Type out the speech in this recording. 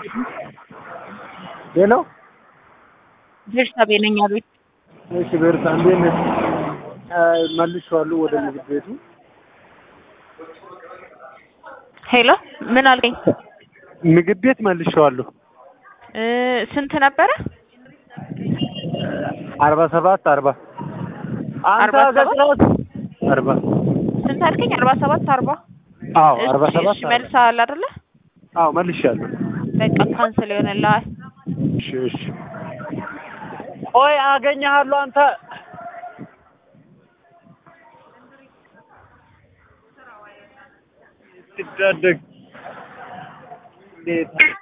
ሄሎ ቤርሳቤ ነኝ አቤት። እሺ ቤርሳ እንዴት ነሽ? መልሼዋለሁ ወደ ምግብ ቤቱ። ሄሎ ምን አልከኝ? ምግብ ቤት መልሼዋለሁ። እ ስንት ነበረ? አርባ ሰባት አርባ አንተ አርባ ሰባት? ገጽራት አርባ ስንት አልከኝ? አርባ ሰባት አርባ አዎ አርባ እሺ፣ ሰባት እሺ መልሰሃል አይደለ? አዎ መልሼያለሁ። በቃ ካንስል ይሆንልሃል። እሺ እሺ ቆይ አገኘሃለሁ አንተ ትዳደግ እንዴት